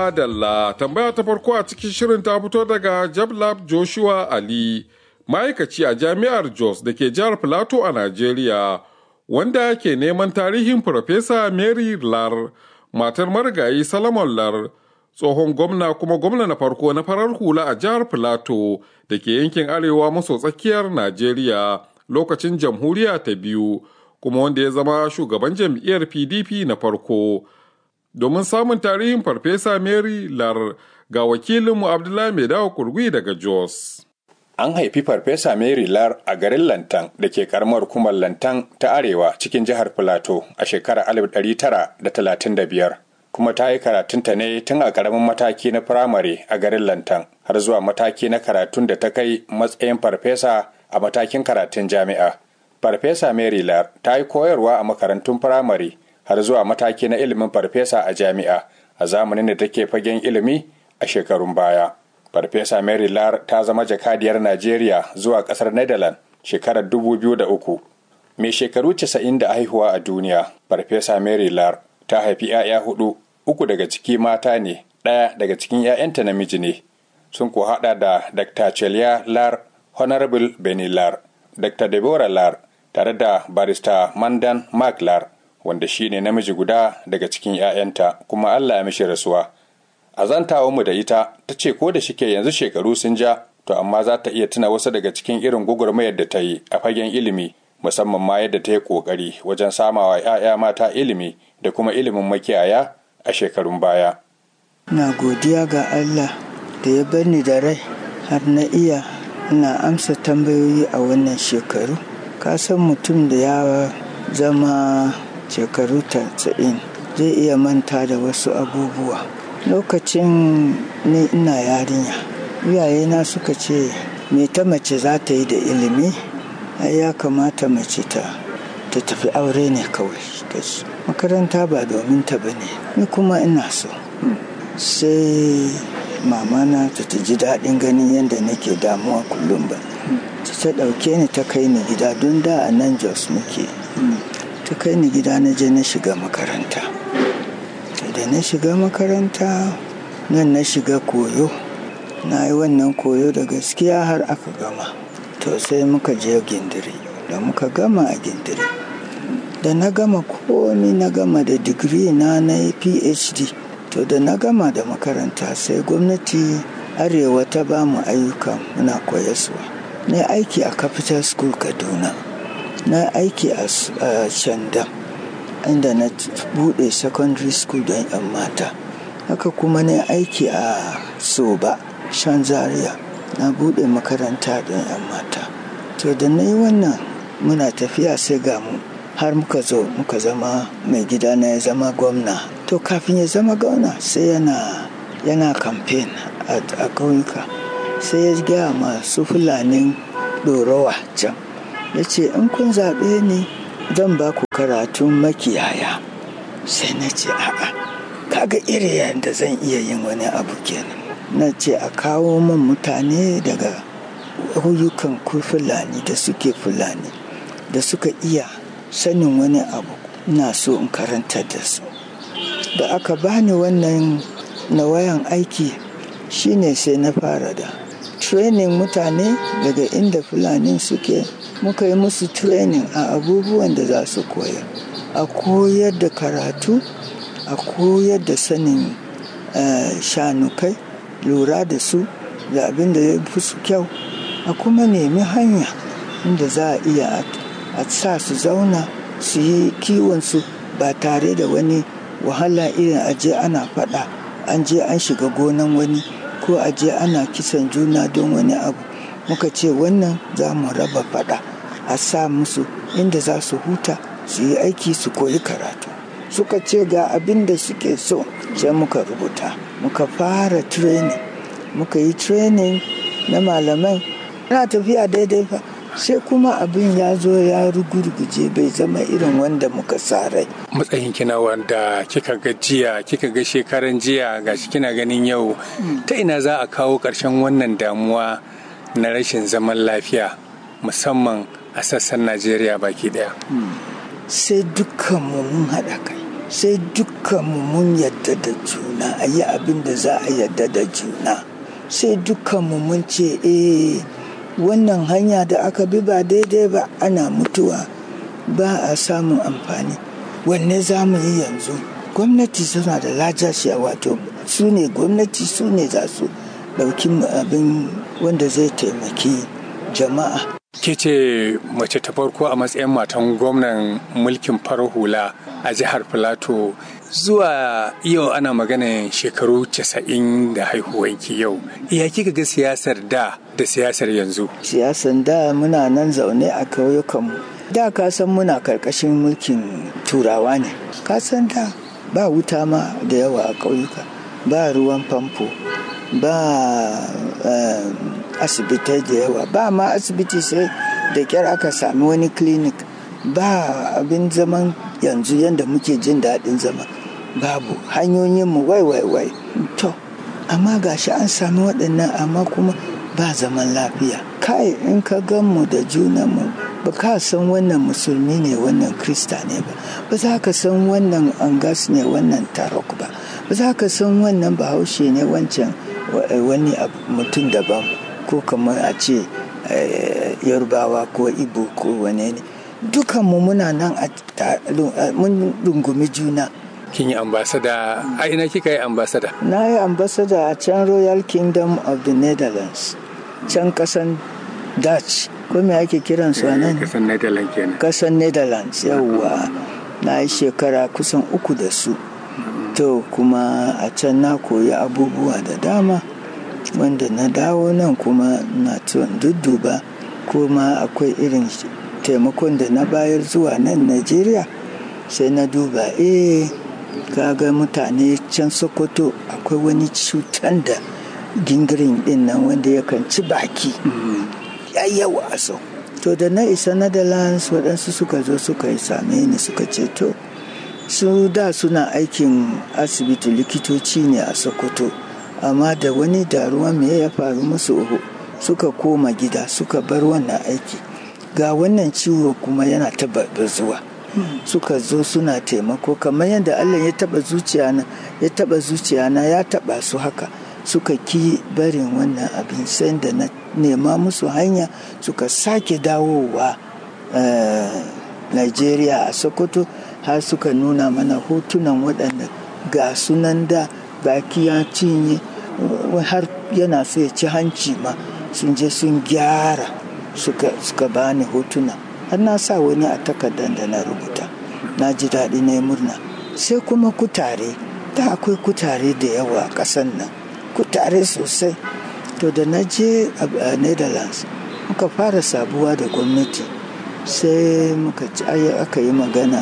Madalla tambaya ta farko a cikin shirin ta fito daga Jablab Joshua Ali, ma'aikaci a jami'ar Jos da ke jihar Filato a Najeriya, wanda ke neman tarihin Farfesa Mary Lar, matar marigayi Salomon Lar, tsohon gwamna kuma gwamna na farko na farar hula a jihar Filato da ke yankin arewa maso tsakiyar Najeriya lokacin jamhuriya ta biyu, kuma wanda ya zama shugaban jam'iyyar PDP na farko. domin samun tarihin farfesa mary lar ga wakilinmu abdullahi mai dawo kurgui daga jos an haifi farfesa mary lar a garin lantan da ke karamar hukumar lantan ta arewa cikin jihar filato a shekarar 1935 kuma ta yi karatunta ne tun a karamin mataki na firamare a garin lantan har zuwa mataki na karatun da ta kai matsayin farfesa a matakin karatun jami'a farfesa mary lar ta yi koyarwa a makarantun firamare har zuwa mataki na ilimin farfesa a jami'a a zamanin da take fagen ilimi a shekarun baya. Farfesa Mary Lar ta zama jakadiyar Najeriya zuwa kasar Netherlands shekarar 2003. Mai shekaru 90 da haihuwa a duniya, Farfesa Mary Lar ta haifi 'ya'ya hudu, uku daga ciki mata ne, ɗaya daga cikin 'ya'yanta namiji ne. Sun ko haɗa da Dr. Celia Lar, Honorable Benny Lar, Dr. Deborah Lar, tare da barista Mandan Mark Lar, wanda shi ne namiji guda daga cikin 'ya'yanta kuma Allah ya mishi rasuwa. A zantawa mu da ita ta ce ko da shike yanzu shekaru sun ja to amma za ta iya tuna wasu daga cikin irin gwagwarmayar da ta yi a fagen ilimi musamman ma yadda ta yi ƙoƙari wajen samawa 'ya'ya mata ilimi da kuma ilimin makiyaya a shekarun baya. Na godiya ga Allah da ya bar ni da rai har na iya ina amsa tambayoyi a wannan shekaru. Ka san mutum da ya zama shekaru tasa'in zai iya manta da wasu abubuwa lokacin ni ina yarinya iyayena suka ce me ta mace za ta yi da ilimi ya kamata mace ta ta tafi aure ne kawai makaranta ba domin ta ba ne ni kuma ina so sai mamana ta ta ji daɗin ganin yadda nake damuwa kullum ba ta ɗauke ni ta kai ni gida don da a nan jos muke ta kai ni gida na je na shiga makaranta da na shiga makaranta nan na shiga koyo na yi wannan koyo da gaskiya har aka gama to sai muka je gindiri da muka gama a gindiri da na gama komi na gama da digiri na na yi phd to da na gama da makaranta sai gwamnati arewa ta ba mu ayyuka muna koyaswa na aiki a capital school kaduna na aiki a shandam inda na bude secondary school don 'yan mata haka kuma na aiki a soba shan zaria na bude makaranta don 'yan mata to da na yi wannan muna tafiya sai ga mu har muka zo muka zama mai gida na ya zama gwamna to kafin ya zama gwamna sai yana yana campaign a ƙauyuka sai ya gaya masu fulanin ɗorawa can ya ce in kun zaɓe ni zan ba ku karatun makiyaya sai na ce a'a kaga iri yadda zan iya yin wani abu kenan na ce a kawo min mutane daga huyukan ku fulani da suke fulani da suka iya sanin wani abu na so in karanta da su da aka bani wannan na wayan aiki shine sai na fara da training mutane daga inda fulani suke muka yi musu training a abubuwan da za su koya a koyar da karatu a koyar da sanin shanukai lura da su da abin da ya fi su kyau a kuma nemi hanya inda za a iya a sa su zauna su yi kiwonsu ba tare da wani wahala irin aje ana faɗa an je an shiga gonan wani ko aje ana kisan juna don wani abu muka ce wannan za mu raba faɗa a sa musu inda za su huta su yi aiki su koyi karatu suka ce ga abin da suke so sai muka rubuta muka fara training muka yi training na malamai na tafiya daidai fa sai kuma abin ya zo ya rugurguje bai zama irin wanda muka sa rai matsayin kina wanda kika ga jiya kika ga shekaran jiya gashi kina ganin yau ta ina za a kawo ƙarshen wannan damuwa na rashin zaman lafiya musamman a sassan najeriya baki daya sai dukkanmu mun haɗa kai sai dukkanmu mun yadda da juna a yi abin da za a yadda da juna sai dukkanmu mun ce eh wannan hanya da aka bi ba daidai ba ana mutuwa ba a samun amfani wanne za mu yi yanzu gwamnati suna da lajashiya wato su ne gwamnati su ne za su ɗauki abin wanda zai taimaki jama'a ke ce mace ta farko a matsayin matan gwamnan mulkin farar hula a jihar filato zuwa yau ana maganin shekaru casa'in da haihuwanki yau iya kika ga siyasar da da siyasar yanzu siyasan da muna nan zaune a kauyukanmu da ka san muna karkashin mulkin turawa ne ka san da ba wuta ma da yawa a ƙauyuka ba ruwan famfo ba asibitai da yawa ba ma asibiti sai da kyar aka sami wani clinic ba abin zaman yanzu yadda muke jin daɗin zama babu hanyoyinmu wai wai wai to amma gashi an sami waɗannan amma kuma ba zaman lafiya kai in ka gan mu da junanmu ba ka san wannan musulmi ne wannan krista ne ba ba za ka san wannan angas ne wannan tarok ba ba za ka san wannan bahaushe ne wancan wani mutum daban ko kamar a ce yarbawa ko ibo ko wane ne dukanmu muna nan a mun rungumi juna kin yi ambasada a ina kika yi ambasada na yi ambasada a can royal kingdom of the netherlands can kasan dutch ko me ake kiran su nan kasan netherlands kenan kasan netherlands yawwa na yi shekara kusan uku da su to kuma a can na koyi abubuwa da dama wanda na dawo nan kuma na dudduba kuma akwai irin taimakon da na bayar zuwa nan najeriya sai na duba eh kaga mutane can sokoto akwai wani cutan da gingirin din nan wanda yakan ci baki ya yawa a so to da na isa netherlands waɗansu suka zo suka yi same ni suka ce to su da suna aikin asibiti likitoci ne a sokoto amma da wani daruwa me ya faru musu uku suka koma gida suka bar wannan aiki ga wannan ciwo kuma yana taba zuwa suka zo suna taimako kamar yadda allah ya taba zuciya na ya taba zuciya na ya taba su haka suka ki barin wannan abin sai da na nema musu hanya suka sake dawowa nigeria a sokoto har suka nuna mana hotunan waɗanda ga sunan da baki ya cinye har yana so ya ci hanci ma sun je sun gyara suka, suka bani hotuna har na sa wani a takardar da na rubuta na ji daɗi na murna sai kuma kutare da akwai kutare da yawa a ƙasan nan kutare sosai to da na je a netherlands muka fara sabuwa da gwamnati sai muka aka yi magana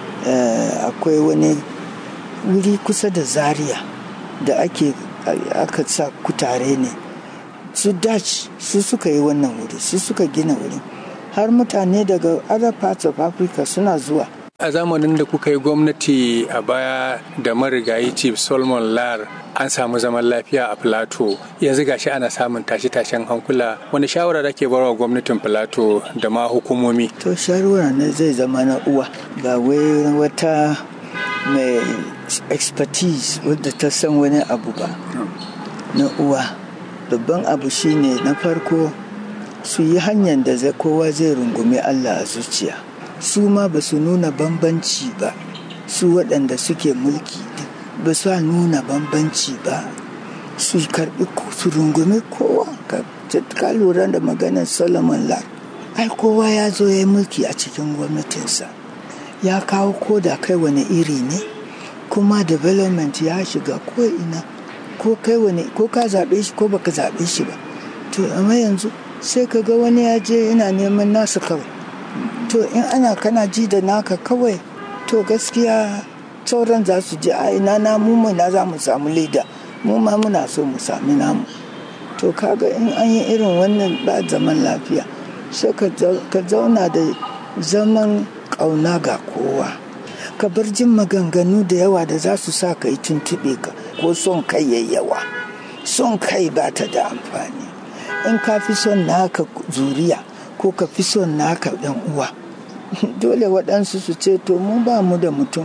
akwai wani wuri kusa da zaria da ake aka sa kutare ne su dutch su suka yi wannan wuri su suka gina wuri har mutane daga other parts of africa suna zuwa a zamanin da kuka yi gwamnati a baya da marigayi chief solomon lar an samu zaman lafiya a plateau yanzu gashi ana samun tashe-tashen hankula wani shawara da ke barwa gwamnatin plateau da ma hukumomi to shawara ne zai zama na uwa ba wai wata mai expertise wadda ta san wani abu ba na uwa babban abu shine na farko su yi hanyar da zai kowa zai rungumi allah a zuciya su ma ba su nuna bambanci ba su waɗanda suke mulki ba su nuna bambanci ba su karbi su rungumi kowa ka lura da maganar solomon lar ai kowa ya zo ya yi mulki a cikin gwamnatinsa ya kawo ko da kai wani iri ne kuma development ya shiga ko ina ko kai wani ko ka zaɓe shi ko baka zaɓe shi ba to amma yanzu sai ka ga wani ya je yana neman nasa kawai to in ana kana ji da naka kawai to gaskiya sauran za su je a ina na mu na za mu samu leda mu ma muna so mu sami namu to kaga in an yi irin wannan ba zaman lafiya sai ka zauna da zaman ƙauna ga kowa ka bar jin maganganu da yawa da za su sa ka yi tuntuɓe ka ko son kai ya yawa son kai ba ta da amfani in ka fi son naka zuriya ko ka fi son naka ɗan uwa dole waɗansu su ce to mu ba mu da mutum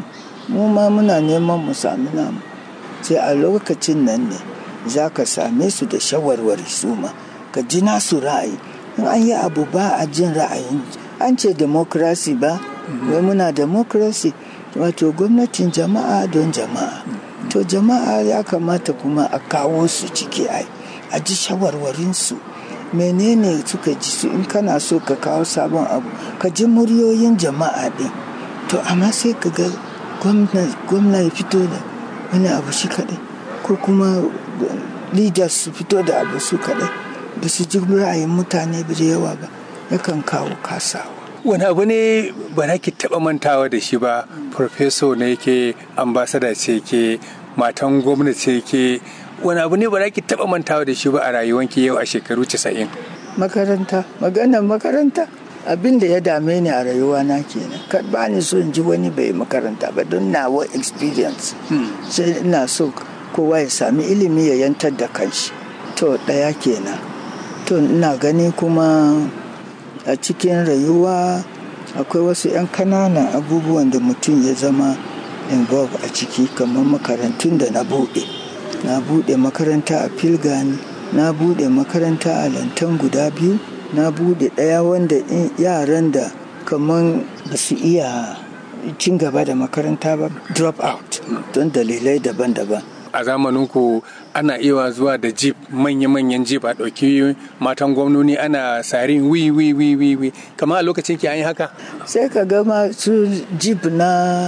mu ma muna neman mu sami namu sai a lokacin nan ne za ka same su da shawarwari su ma ka ji nasu ra'ayi in an yi abu ba a jin ra'ayin an ce demokrasi ba wai muna demokrasi wato gwamnatin jama'a don jama'a to jama'a ya kamata kuma a kawo su ciki ai a ji shawarwarinsu menene suka ji su in kana so ka kawo sabon abu ka ji muryoyin jama'a ɗin to amma sai ka ga gwamna ya fito da wani abu shi kaɗai ko kuma leaders su fito da abu su kaɗai ba su ji ra'ayin mutane da yawa ba yakan kawo kasawa wani abu ne ba za ki taɓa mantawa da shi ba profeso ne ke ambasada ce ke matan gwamnati ce ke wani abu ne ba za ki taɓa mantawa da shi ba a rayuwanki yau a shekaru 90 makaranta maganar makaranta abin da ya dame ni a rayuwa na kenan kad ba ni so in ji wani bai makaranta ba don nawa experience sai ina so kowa ya sami ilimi ya yantar da kanshi to ɗaya kenan to ina gani kuma a cikin rayuwa akwai wasu 'yan kananan abubuwan da mutum ya zama involve a ciki kamar makarantun da na buɗe na buɗe makaranta a filgani na buɗe makaranta a lantan guda biyu na buɗe ɗaya wanda yaran da kamar ba su iya cin gaba da makaranta ba drop out don dalilai daban-daban a zamanin ku ana iya zuwa da jeep manya-manyan jeep a ɗauki matan gwamnoni ana sarin wi wi wi wi wi kamar a lokacin ki an yi haka sai ka ga masu jeep na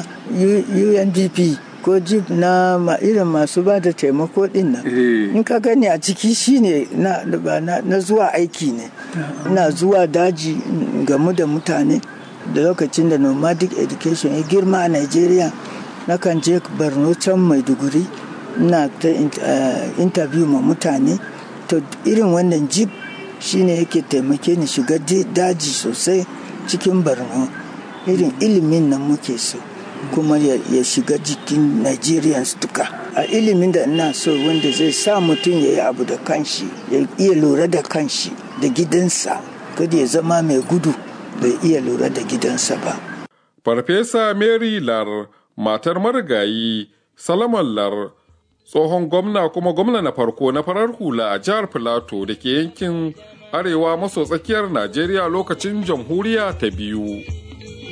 undp ko jeep na irin masu ba da taimako din nan in ka gani a ciki shine na, na, zuwa aiki ne ina zuwa daji gamu da mutane da lokacin da nomadic education ya girma a nigeria na kan je borno can maiduguri ina ta interview ma mutane to irin wannan jeep shine yake taimake ni shiga daji sosai cikin borno irin ilimin nan muke so kuma ya shiga jikin nigerians duka a ilimin da ina so wanda zai sa mutum ya yi abu da kanshi ya iya lura da kanshi da gidansa kada ya zama mai gudu bai iya lura da gidansa ba farfesa mary lar matar marigayi salaman lar tsohon gwamna kuma gwamna na farko na farar hula a jihar filato da ke yankin arewa maso tsakiyar najeriya lokacin jamhuriya ta biyu